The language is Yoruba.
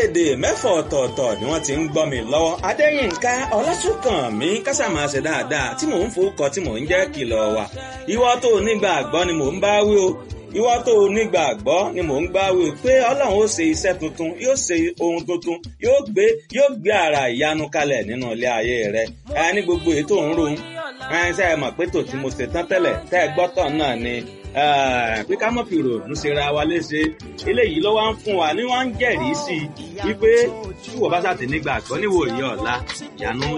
orílẹ̀-èdè mẹ́fọ̀ ọ̀tọ̀ọ̀tọ̀ ni wọ́n ti ń gbọ́ mi lọ́wọ́ adéyínká ọlásùnkànmí kásámà ṣe dáadáa tí mò ń forúkọ tí mò ń jẹ́ kìlọ̀ wà ìwọ tó nígbàgbọ́ ni mò ń bá wí o ìwọ tó nígbàgbọ́ ni mò ń gbá wí pé ọlọ́run ó ṣe iṣẹ́ tuntun yóò ṣe ohun tuntun yóò gbé yóò gbé ara ìyanu kalẹ̀ nínú ilé ayé rẹ ẹ ní gbogbo ètò ń ro ẹ ṣe é mọ̀ pé tò tí mo ṣe tán tẹ́lẹ̀ tẹ́ ẹ gbọ́tọ̀ náà ni pé ká mọ̀ fi ròònù ṣe ra wa léṣe eléyìí ló wá ń fún wa ni wọ́n ń jẹ́rìí sí i wípé tí wọ́n bá ṣàtì nígbàgbọ́ níwòye ọ̀la ìyanu